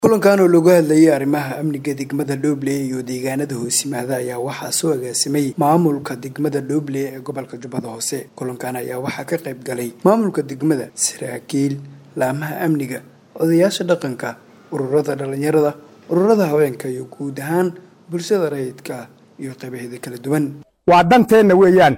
kulankan oo lagu hadlayay arrimaha amniga degmada dhoble iyo deegaanada hoosimaada ayaa waxaa soo agaasimay maamulka degmada dhoble ee gobolka jubbada hoose kulankan ayaa waxaa ka qayb galay maamulka degmada saraakiil laamaha amniga odayaasha dhaqanka ururada dhalinyarada ururada haweenka iyo guud ahaan bulshada rayidka iyo qaybaheeda kala duwan waa danteenna weeyaan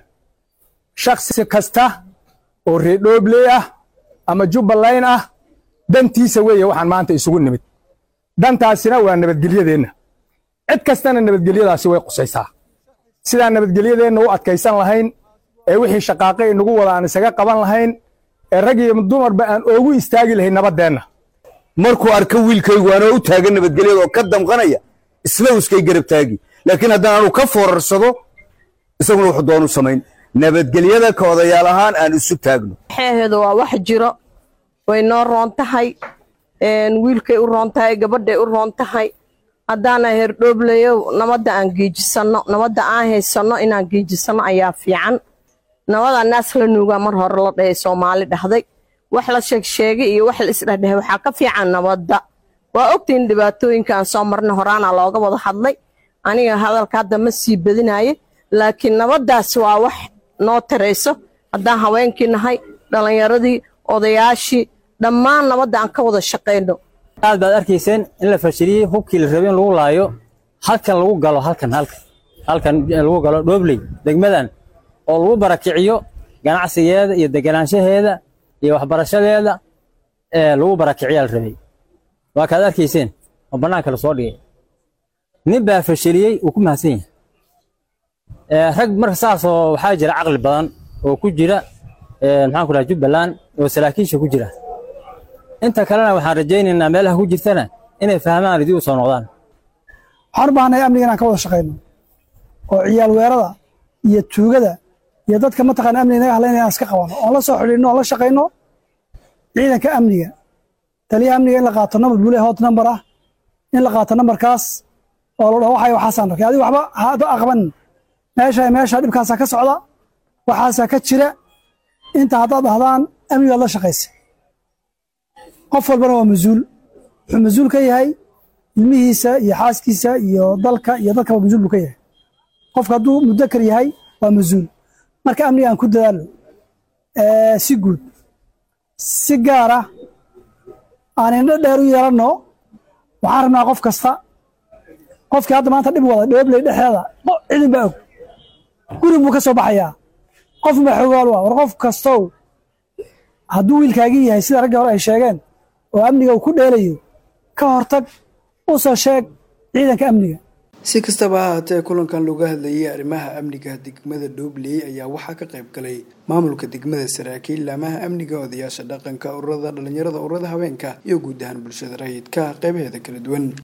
shaksi kasta oo reer dhoobley ah ama jubbaland ah dantiisa weeye waxaan maanta isugu nimid dantaasina waa nabadgelyadeenna cid kastana nabadgelyadaasi way qusaysaa sidaan nabadgelyadeenna u adkaysan lahayn ee wixii shaqaaqe inagu wada aan isaga qaban lahayn ee rag iyo dumarba aan oogu istaagi lahayn nabaddeenna markuu arko wiilkaygu anoo u taagan nabadgelyada oo ka damqanaya isla uskay garab taagi laakiin haddaan anu ka foorarsado isaguna wuxuu doonu samayn nabadgelyada ka odayaal ahaan aan isu taagno xeeheeda waa wax jiro way noo roon tahay wiilkay u roon tahay gabadhay u roon tahay haddaana herdhoobleyo nabadda aan geejisanno nabadda aan haysanno inaan geejisanno ayaa fiican nabadaa naas la nuugaa mar hore la dhahay soomaali dhahday wax la sheegsheegay iyo wax la isdhahdhahay waxaa ka fiican nabadda waa ogtahin dhibaatooyinkaan soo marna horaana looga wada hadlay aniga hadalka hadda ma sii badinaye laakiin nabaddaas waa wax noo tarayso haddaan haweenkii nahay dhallinyaradii odayaashii dhammaan nabadda aan ka wada shaqayno aad baad arkayseen in la fashiliyey hubkii la rabay in lagu laayo halkan lagu galo halkan halkan halkan lagu galo dhoobley degmadan oo lagu barakiciyo ganacsigeeda iyo deganaanshaheeda iyo waxbarashadeeda ee lagu barakiciyaa la rabay waa kaad arkayseen oo bannaanka la soo dhigay nin baa fashiliyey uu ku mahadsan yahay rag marka saasoo waxaa jira caqli badan oo ku jira maxaan ku dhaha jubbaland oo saraakiisha ku jira inta kalena waxaan rajaynaynaa meelaha ku jirtana inay fahmaan idii u soo noqdaan waxaan u baahanay amniga inaan ka wada shaqayno oo ciyaal weerada iyo tuugada iyo dadka mataqaana amniga naga hadlayna inaan iska qabano oon la soo xidhiidhno oon la shaqayno ciidanka amniga taliyaha amniga in la qaato nambar bule hot nambar ah in la qaato nambarkaas oo la dhaho waxay waxaasaan arkay adiga waxba ha aqbanin meesha meesha dhibkaasaa ka socda waxaasaa ka jira inta haddaad dhahdaan amnigaad la shaqaysa qof walbana waa mas-uul wuxuu mas-uul ka yahay ilmihiisa iyo xaaskiisa iyo dalka iyo dadkaba mas-uul buu ka yahay qofka hadduu mudakar yahay waa mas-uul marka amniga aan ku dadaalo si guud si gaara aan indho dheer u yeelanno waxaan rabnaa qof kasta qofkii hadda maanta dhib wada dhoobley dhexeeda cidin baa og gurig buu ka soo baxayaa qofun baa xoogaal u ah war qof kastow hadduu wiilkaagii yahay sida raggii hore ay sheegeen oo amniga uu ku dheelayo ka hortag u soo sheeg ciidanka amniga si kastaba ha haatee kulankan looga hadlayay arrimaha amniga degmada dhobley ayaa waxaa ka qayb galay maamulka degmada saraakiil laamaha amniga odayaasha dhaqanka ururada dhalinyarada ururada haweenka iyo guud ahaan bulshada rayidka qaybaheeda kala duwan